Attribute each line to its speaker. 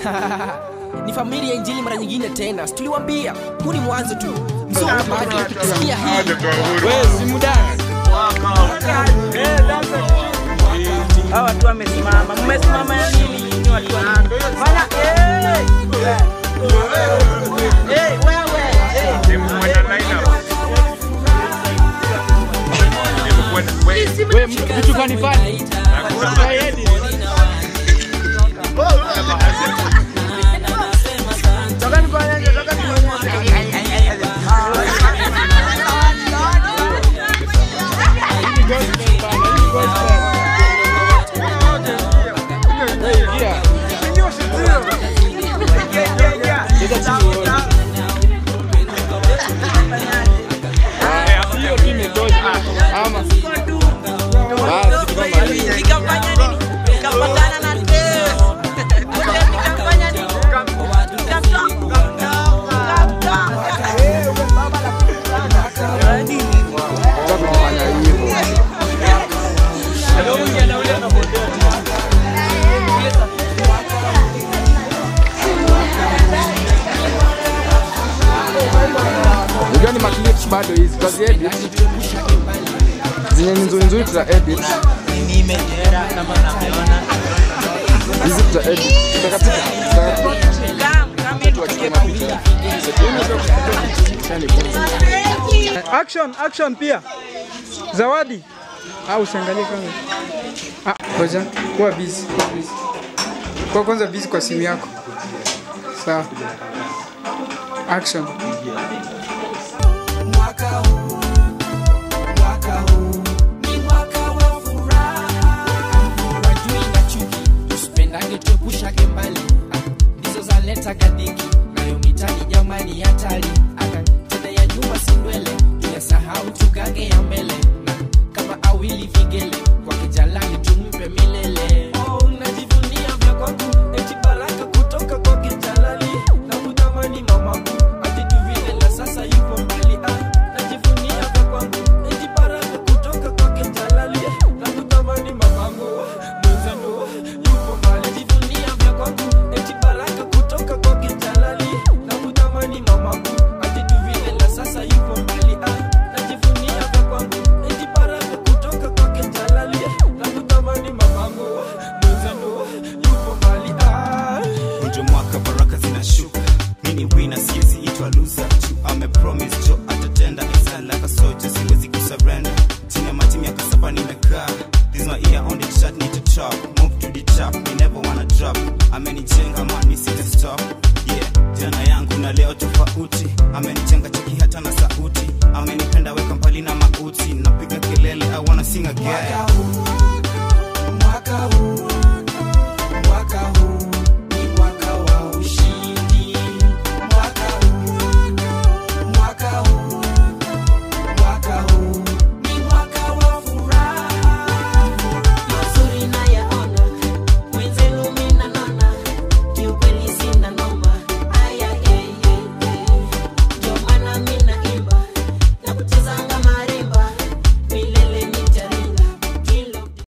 Speaker 1: ni familia ya injili mara nyingine tena Si tuliwambia huu ni mwanzo tu mzungu bado sikia hii
Speaker 2: Hawa watu wamesimama. Mmesimama ya nini nyinyi watu wa Fanya eh. Eh, wewe. Eh.
Speaker 3: vitu fani fani
Speaker 2: Toka nikuonyeshe, toka nikuonyeshe.
Speaker 3: hiyo tu imetosha ama basi kitu kama hiyo
Speaker 2: Nikafanya nini? Nikapatana na Dave. Wote nikafanya nini? Nikamtoa. Nikamtoa.
Speaker 3: Sasa kufanya hivyo Unajua ni maclips bado hizi tutazi edit zenye ni nzuri nzuri tuta edit hizi tuta edit tutakatika tutakatika
Speaker 2: Kam, kam,
Speaker 3: tuachukue mapicha
Speaker 4: Action, action pia. Zawadi. Au usiangalie kwanza. Ah, ngoja. Kuwa busy. kuwa busy. Kuwa kwanza busy kwa simu yako. Sawa. Action.
Speaker 1: mwaka huu mwaka huu ni mwaka wa furaha wajui na chuki tusipendange tuepushake mbali Ah, ndizo zaleta gadiki nayo mitani jamani hatari aka tena ya nyuma sindwele tuyasahau tugange ya mbele na kama awili vigele kwa kijalani tumpe milele oh, najivunia vya kwangu eti baraka kutoka kwa kijalali na kutamani mamaku ati vile na sasa yupo mbali ah, najivunia vya kwangu eti baraka kutoka kwa kijalali na kutamani mamaku mwenzangu yupo mbali najivunia vya kwangu eti baraka kutoka kwa kijalali na kutamani mamaku ati vile na sasa yupo mbali ah, najivunia vya kwangu eti baraka kutoka kwa kijalali na kutamani mamaku mwenzangu yupo mbali ah.
Speaker 5: Unjo mwaka baraka zinashuka mini wina siwezi itwa loser tu ame promise jo atatenda izala kasoja siwezi kusurrender chini ya mati miaka saba nimekaa this my ear on the chat need to chop move to the chop me never wanna drop amenijenga man mi sita stop yeah jana yangu na leo tofauti amenijenga cheki hata na sauti amenipenda weka mbali na mauti napiga kelele i wanna sing again